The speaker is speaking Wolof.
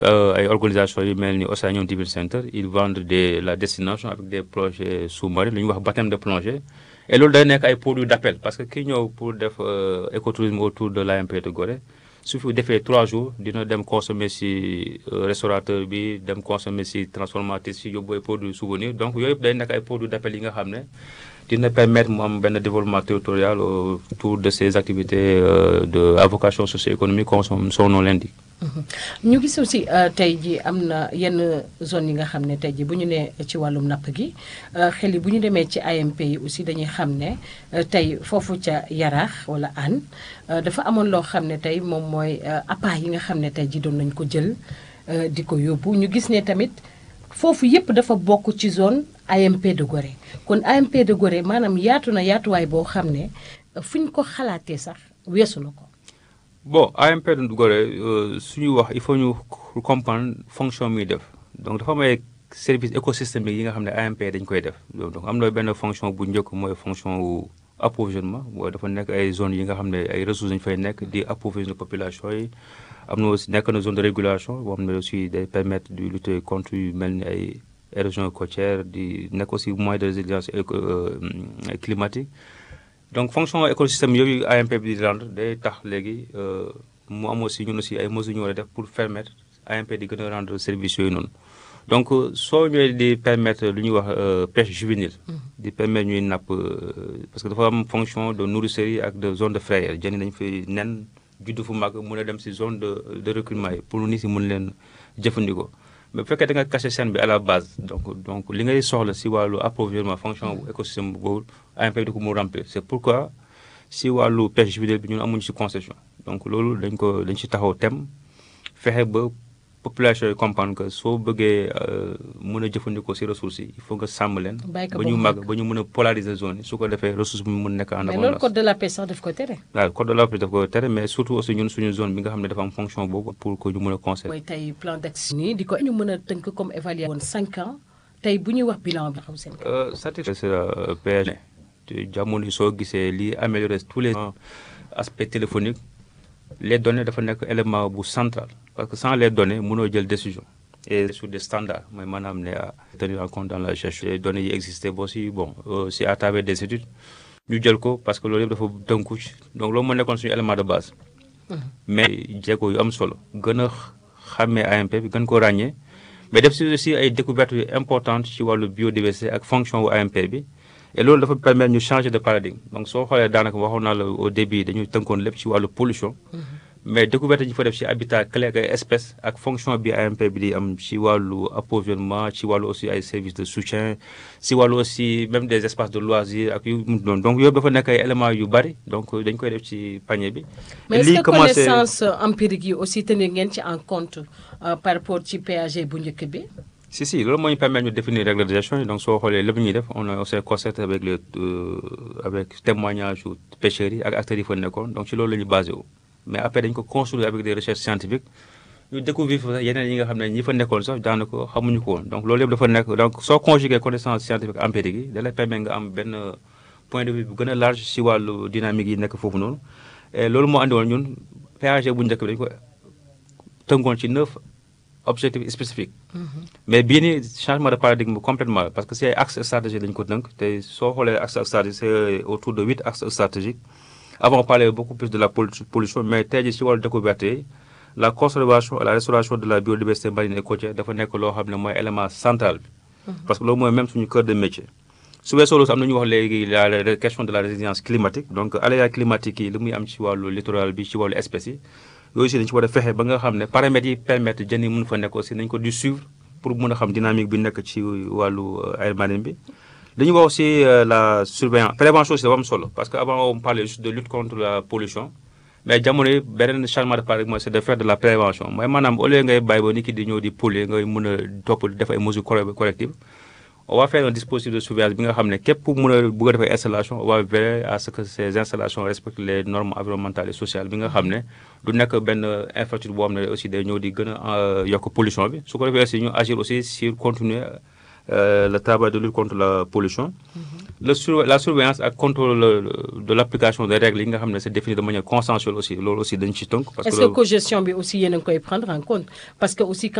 ay organisations yu mel ni Océanium Diving Center ils vendent des la destination avec des projets sous-marins lu ñuy wax baptême de plongée et loolu day nekk ay produits d'appel parce que ki ñëw pour def écotourisme autour de l'AMP de Gorée su fi defee trois jours dina dem consommer si restaurateur bi dem consommer si transformateur si yóbbu ay produits souvenirs donc yooyu yëpp day nekk ay produits d'appel yi nga xam ne dina permettre mu am benn développement territorial autour de ces activités de à vocation socio-économique comme son nom l'indique ñu gis aussi tey ji am na yenn zone yi nga xam ne tey ji bu ñu nee ci wàllum napp gi xel yi bu ñu demee ci AMP yi aussi dañuy xam ne tey foofu ca Yaraax wala Hann dafa amoon loo xam ne tey moom mooy appât yi nga xam ne tey ji doon nañ ko jël di ko yóbbu ñu gis ne tamit foofu yépp dafa bokk ci zone AMP de Gorée kon AMP de Gorée maanaam yaatu na yaatuwaay boo xam ne fu ñu ko xalaatee sax weesu na ko bon AMP de Gorée suñuy wax il faut ñu comprendre fonction muy def donc dafa am ay service écosystémique yi nga xam ne AMP dañ koy def donc am na benn fonction bu njëkk mooy fonction wu approvisionnement mooy dafa nekk ay zones yi nga xam ne ay ressources dañu fay nekk di approvisionner population yi am na aussi nekk na zone de régulation boo xam ne aussi day permettre de lutter contre yu mel ni ay érosion côtière di nekk aussi moyen de résilience climatique donc fonction écosystème yooyu AMP bi di rendre day tax léegi mu am aussi ñun aussi ay mesures ñu war a def pour permettre AMP di gën a rendre service yooyu noonu donc soo ñëwee di permettre lu ñuy wax pêche juvénile di permettre ñuy napp parce que dafa am fonction de nourricerie ak de zone de frayère jën yi dañu fay nen juddu fu mag mun a dem si zone de de recrutement yi pour nit si mun leen jëfandikoo mais bu fekkee da nga caché scène bi à la base donc donc li ngay soxla si wàllu approvisionnement fonction bu écosystème boobu AMP di ko mu remplir c'est pourquoi si wàllu pêche juvénile bi ñun amuñu si concession donc loolu dañ ko dañ si taxaw tem fexe ba population yi comprendre que soo bëggee mën a jëfandikoo si ressources yi il faut nga sàmm leen ba ñu màgg ba ñu mën a polariser zone yi su ko defee ressource bi mu mën nekk en mais loolu code de la pêche sax daf ko tere waaw code de la pêche daf ko tere mais surtout aussi ñun suñu zone bi nga xam ne dafa am fonction boobu pour que ñu mën a conserver mooy tey plan d'action nii di ko ñu mën a tënk comme évalué woon cinq ans tey bu ñuy wax bilan bi xam seen satisfaire PG jamono yi soo gisee li améliorer tous les aspects téléphoniques les données dafa nekk élément bu central parce que sans les données mënoo jël décision et sur des standards mooy maanaam ne à tenir en compte dans la gestion les données yi existé boo si bon si à travers des études ñu jël ko parce que loolu yëpp dafa tënku donc loolu moo nekkoon suñu élément de base mais jéego yu am solo gën a xàmmee AMP bi gën ko ràññee mais def si aussi ay découvertes yu importantes ci wàllu biodiversité ak fonction wu AMP bi et loolu dafa permettre ñu changer de paradigme donc soo xoolee daanaka waxoon naa la au début dañu tënkoon lépp ci wàllu pollution mais découverte yi fa def ci habitat clé ak ay espèces ak fonction bi AMP bi di am ci wàllu approvisionnement ci wàllu aussi ay services de soutien ci wàllu aussi même des espaces de loisirs ak yu mu doon donc yooyu dafa nekk ay éléments yu bari donc dañ koy def ci panier bi. mais est-ce que connaissance empirique yi aussi tenir ngeen ci en compte par rapport ci PAG bu njëkk bi. si si loolu moo ñu permettre ñu définir règles de gestion yi donc soo xoolee lépp ñuy def on a aussi concerté avec les avec témoignage yu pêcheurs yi ak acteurs yi fa nekkoon donc ci loolu la ñu basé wu. mais après dañ ko construire avec des recherches scientifiques ñu découvrir fa yeneen yi nga xam ne ñi fa nekkoon sax daanaka xamuñu ko woon donc loolu yëpp dafa nekk donc soo conjuguer connaissance scientifique empirique yi da lay permettre nga am benn point de vue bu gën a large si wàllu dynamique yi nekk foofu noonu et loolu moo andi woon ñun PAG bu njëkk bi dañ ko tënkoon ci neuf objectif spécifique mais bii nii changement de paradigme complètement parce que si ay axe stratégique lañu ko tënk te soo xoolee axe stratégique c'est autour de huit axes stratégiques avant on parlait beaucoup plus de la pollution mais tey jii si wàllu découverte yi la conservation et la restauration de la biodiversité marine et côtière dafa nekk loo xam ne mooy élément central bi parce que loolu mooy même suñu cœur de métier su weesoo loolu am na ñu wax léegi la question de la résilience climatique donc aléas climatiques yi li muy am ci wàllu littoral bi ci wàllu espèces yi yooyu aussi dañu ci war a fexe ba nga xam ne paramètres yi permettre jën yi mun fa nekk aussi nañ ko di suivre pour mun a xam dynamique bi nekk ci wàllu aire marine bi dañuy wax aussi la surveillance prévention aussi dafa am solo parce que avant on parlait juste de lutte contre la pollution mais jamono yi beneen changement de paradigme c'est de faire de la prévention mooy maanaam au lieu ngay bàyyi ba nit ki di ñëw di polluer ngay mën a topp def ay mesures correctives on va faire un dispositif de surveillance bi nga xam ne képp ku mën a bëgg a def ay installation on va veiller à ce que ces installations respectent les normes environnementales et sociales bi nga xam ne du nekk benn infrastructure boo xam ne aussi day ñëw di gën a yokk pollution bi su ko defee aussi ñu agir aussi sur continuer le travail de lutte contre la pollution le sur la surveillance ak contrôle de l'application des règles yi nga xam ne c'est défini de manière consensuelle aussi loolu aussi dañ ci tënk. parce que est-ce que cogestion bi aussi yéen a ngi koy prendre en compte parce que aussi